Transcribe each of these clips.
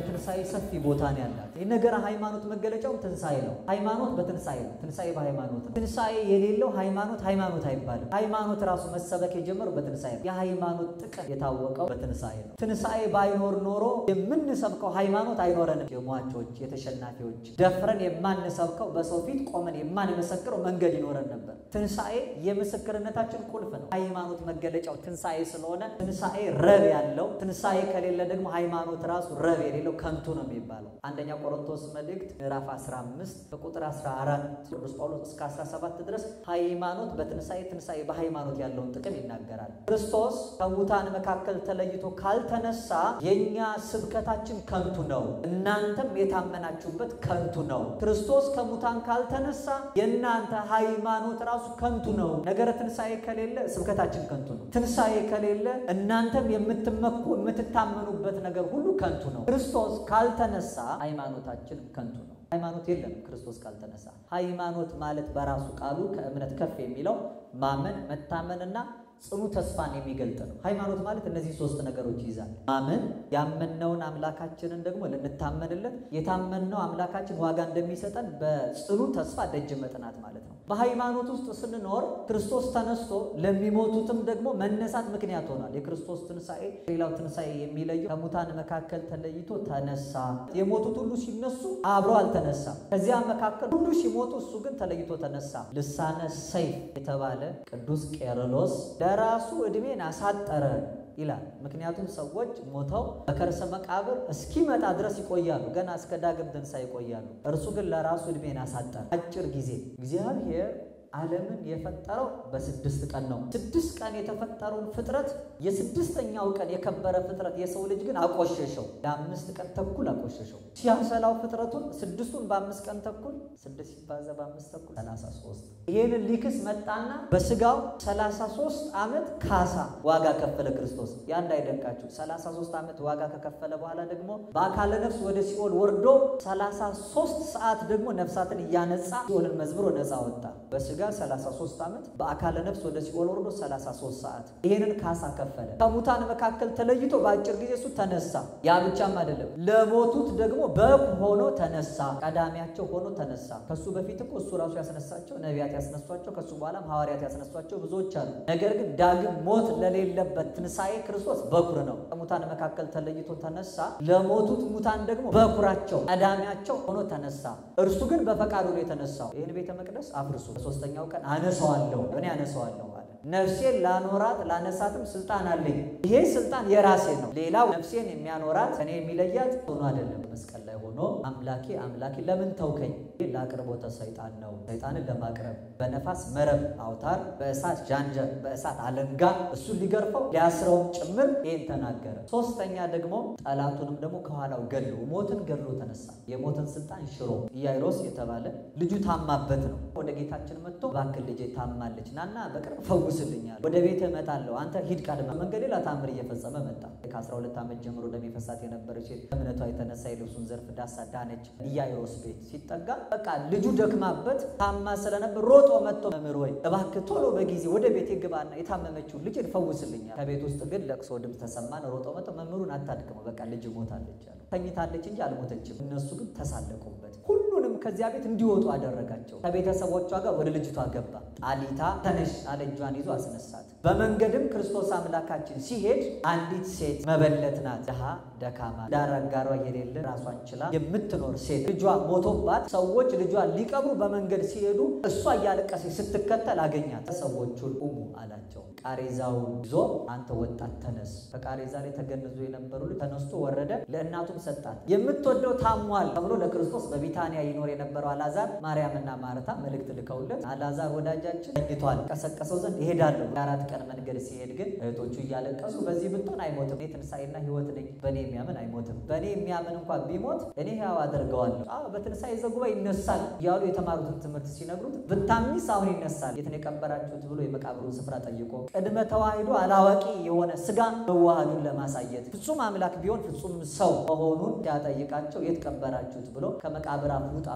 ለትንሣኤ ሰፊ ቦታ ነው ያላት። የነገረ ሃይማኖት መገለጫው ትንሣኤ ነው። ሃይማኖት በትንሣኤ ነው። ትንሣኤ በሃይማኖት ነው። ትንሣኤ የሌለው ሃይማኖት ሃይማኖት አይባልም። ሃይማኖት ራሱ መሰበክ የጀመረው በትንሣኤ ነው። የሃይማኖት ጥቅም የታወቀው በትንሣኤ ነው። ትንሣኤ ባይኖር ኖሮ የምንሰብከው ሃይማኖት አይኖረንም። የሟቾች የተሸናፊዎች ደፍረን የማንሰብከው በሰው ፊት ቆመን የማንመሰክረው መንገድ ይኖረን ነበር። ትንሣኤ የምስክርነታችን ቁልፍ ነው። ሃይማኖት መገለጫው ትንሣኤ ስለሆነ ትንሣኤ ረብ ያለው ትንሣኤ ከሌለ ደግሞ ሃይማኖት ራሱ ረብ የሌለው ከንቱ ነው የሚባለው። አንደኛ ቆሮንቶስ መልእክት ምዕራፍ 15 በቁጥር 14 ቅዱስ ጳውሎስ እስከ 17 ድረስ ሃይማኖት በትንሣኤ ትንሣኤ በሃይማኖት ያለውን ጥቅም ይናገራል። ክርስቶስ ከሙታን መካከል ተለይቶ ካልተነሳ የእኛ ስብከታችን ከንቱ ነው፣ እናንተም የታመናችሁበት ከንቱ ነው። ክርስቶስ ከሙታን ካልተነሳ የእናንተ ሃይማኖት ራሱ ከንቱ ነው። ነገረ ትንሣኤ ከሌለ ስብከታችን ከንቱ ነው። ትንሣኤ ከሌለ እናንተም የምትመኩ የምትታመኑበት ነገር ሁሉ ከንቱ ነው። ክርስቶስ ካልተነሳ ሃይማኖታችን ከንቱ ነው። ሃይማኖት የለም ክርስቶስ ካልተነሳ። ሃይማኖት ማለት በራሱ ቃሉ ከእምነት ከፍ የሚለው ማመን መታመንና ጽኑ ተስፋን የሚገልጥ ነው። ሃይማኖት ማለት እነዚህ ሶስት ነገሮች ይይዛል። ማመን ያመንነውን አምላካችንን ደግሞ ልንታመንለት የታመንነው አምላካችን ዋጋ እንደሚሰጠን በጽኑ ተስፋ ደጅ መጥናት ማለት ነው። በሃይማኖት ውስጥ ስንኖር ክርስቶስ ተነስቶ ለሚሞቱትም ደግሞ መነሳት ምክንያት ሆኗል። የክርስቶስ ትንሣኤ ሌላው ትንሣኤ የሚለየው ከሙታን መካከል ተለይቶ ተነሳ። የሞቱት ሁሉ ሲነሱ አብሮ አልተነሳም። ከዚያ መካከል ሁሉ ሲሞቱ እሱ ግን ተለይቶ ተነሳ። ልሳነ ሰይፍ የተባለ ቅዱስ ቄርሎስ ለራሱ ዕድሜን አሳጠረ ይላል። ምክንያቱም ሰዎች ሞተው በከርሰ መቃብር እስኪመጣ ድረስ ይቆያሉ። ገና እስከ ዳግም ትንሣኤ ይቆያሉ። እርሱ ግን ለራሱ ዕድሜን አሳጠረ። አጭር ጊዜ እግዚአብሔር ዓለምን የፈጠረው በስድስት ቀን ነው። ስድስት ቀን የተፈጠረውን ፍጥረት የስድስተኛው ቀን የከበረ ፍጥረት የሰው ልጅ ግን አቆሸሸው። ለአምስት ቀን ተኩል አቆሸሸው። ሲያሰላው ፍጥረቱን ስድስቱን በአምስት ቀን ተኩል ስድስት ሲባዛ በአምስት ተኩል ሰላሳ ሶስት ይህንን ሊክስ መጣና በስጋው ሰላሳ ሶስት ዓመት ካሳ ዋጋ ከፈለ ክርስቶስ። ያ እንዳይደንቃችሁ ሰላሳ ሶስት ዓመት ዋጋ ከከፈለ በኋላ ደግሞ በአካለ ነፍስ ወደ ሲኦል ወርዶ ሰላሳ ሶስት ሰዓት ደግሞ ነፍሳትን እያነጻ ሲኦልን መዝብሮ ነፃ ወጣ። በስጋ 33 ዓመት በአካለ ነፍስ ወደ ሲኦል ወርዶ 33 ሰዓት ይሄንን ካሳ ከፈለ። ከሙታን መካከል ተለይቶ በአጭር ጊዜ እሱ ተነሳ። ያ ብቻም አይደለም፣ ለሞቱት ደግሞ በግ ሆኖ ተነሳ። ቀዳሚያቸው ሆኖ ተነሳ። ከሱ በፊት እኮ እሱ ራሱ ያስነሳቸው ነቢያት ያስነሷቸው፣ ከሱ በኋላም ሐዋርያት ያስነሷቸው ብዙዎች አሉ። ነገር ግን ዳግም ሞት ለሌለበት ትንሣኤ ክርስቶስ በኩር ነው። ከሙታን መካከል ተለይቶ ተነሳ። ለሞቱት ሙታን ደግሞ በኩራቸው ቀዳሚያቸው ሆኖ ተነሳ። እርሱ ግን በፈቃዱ ነው የተነሳው። ይህን ቤተ መቅደስ አፍርሱ በሶስተኛው ቀን አነሳዋለሁ እኔ አነሳዋለሁ አለ። ነፍሴን ላኖራት ላነሳትም ስልጣን አለኝ። ይሄ ስልጣን የራሴ ነው። ሌላው ነፍሴን የሚያኖራት እኔ የሚለያት ሆኖ አይደለም። መስቀል ላይ ሆኖ አምላኬ አምላኬ ለምን ተውከኝ? ለአቅርቦተ ሰይጣን ነው። ሰይጣንን ለማቅረብ በነፋስ መረብ አውታር፣ በእሳት ዣንጀር፣ በእሳት አለንጋ እሱን ሊገርፈው ሊያስረውም ጭምር ይህን ተናገረ። ሶስተኛ ደግሞ ጠላቱንም ደግሞ ከኋላው ገሎ ሞትን ገሎ ተነሳ። የሞትን ስልጣን ሽሮ ኢያይሮስ የተባለ ልጁ ታማበት ነው ወደ ጌታችን መጥቶ እባክህ ልጄ ታማለች ናና በቅርብ ፈውስልኛል፣ ወደ ቤት እመጣለሁ፣ አንተ ሂድ ቀድመ መንገድ ሌላ ታምር እየፈጸመ መጣ። ከ12 ዓመት ጀምሮ እንደሚፈሳት የነበረች ሴት እምነቷ የተነሳ የልብሱን ዘርፍ ዳሳ ዳነች። ኢያይሮስ ቤት ሲጠጋ በቃ ልጁ ደክማበት ታማ ስለነበር ሮጦ መጥቶ መምህር ወይ እባክህ ቶሎ በጊዜ ወደ ቤት ግባና የታመመችውን ልጅ ፈውስልኛል። ከቤት ውስጥ ግን ለቅሶ ድምፅ ተሰማን። ሮጦ መጥቶ መምህሩን አታድክመው፣ በቃ ልጅ ሞታለች አለ። ተኝታለች እንጂ አልሞተችም። እነሱ ግን ተሳለቁበት። ሁሉንም ከዚያ ቤት እንዲወጡ አደረጋቸው። ከቤተሰቦቿ ጋር ወደ ልጅቷ ገባ። ጣሊታ ተነሽ አለ። እጇን ይዞ አስነሳት። በመንገድም ክርስቶስ አምላካችን ሲሄድ አንዲት ሴት መበለት ናት፣ ድሃ ደካማ፣ ዳር አጋሯ የሌለ ራሷን ችላ የምትኖር ሴት ልጇ ሞቶባት ሰዎች ልጇን ሊቀብሩ በመንገድ ሲሄዱ እሷ እያለቀሰች ስትከተል አገኛት። ሰዎቹን ቁሙ አላቸው። ቃሬዛውን ይዞ አንተ ወጣት ተነስ። ከቃሬዛ ላይ ተገንዞ የነበሩ ልጅ ተነስቶ ወረደ፣ ለእናቱም ሰጣት። የምትወደው ታሟል ተብሎ ለክርስቶስ በቢታንያ ይኖር የነበረው አልዓዛር ማርያምና ማርታ መልእክት ልከውለት አልዓዛር ወዳጃችን ተኝቷል፣ ቀሰቀሰው ዘንድ ይሄዳለሁ። የአራት ቀን መንገድ ሲሄድ ግን እህቶቹ እያለቀሱ በዚህ ብትሆን አይሞትም፣ እኔ ትንሣኤና ሕይወት ነኝ፣ በእኔ የሚያምን አይሞትም፣ በእኔ የሚያምን እንኳን ቢሞት እኔ ሕያው አደርገዋለሁ። አዎ በትንሣኤ ዘጉባኤ ይነሳል እያሉ የተማሩትን ትምህርት ሲነግሩት ብታምኚስ አሁን ይነሳል፣ የት ነው የቀበራችሁት ብሎ የመቃብሩን ስፍራ ጠይቆ ቅድመ ተዋሂዶ አላዋቂ የሆነ ስጋ መዋሃዱን ለማሳየት ፍጹም አምላክ ቢሆን ፍጹም ሰው መሆኑን ሲያጠይቃቸው የት ቀበራችሁት ብሎ ከመቃብር አፍ ውጣ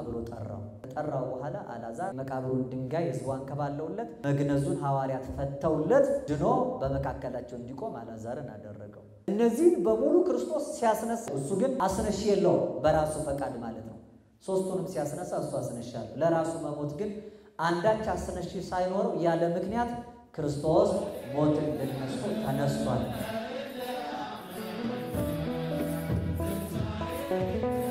ብሎ ጠራው። ከጠራው በኋላ አልዓዛር መቃብሩን ድንጋይ ሕዝቡ አንከባለውለት መግነዙን ሐዋርያት ፈተውለት ድኖ በመካከላቸው እንዲቆም አልዓዛርን አደረገው። እነዚህን በሙሉ ክርስቶስ ሲያስነሳ፣ እሱ ግን አስነሽ የለውም በራሱ ፈቃድ ማለት ነው። ሶስቱንም ሲያስነሳ እሱ አስነሻለሁ። ለራሱ መሞት ግን አንዳች አስነሽ ሳይኖረው ያለ ምክንያት ክርስቶስ ሞትን ድል ነስቶ ተነስቷል።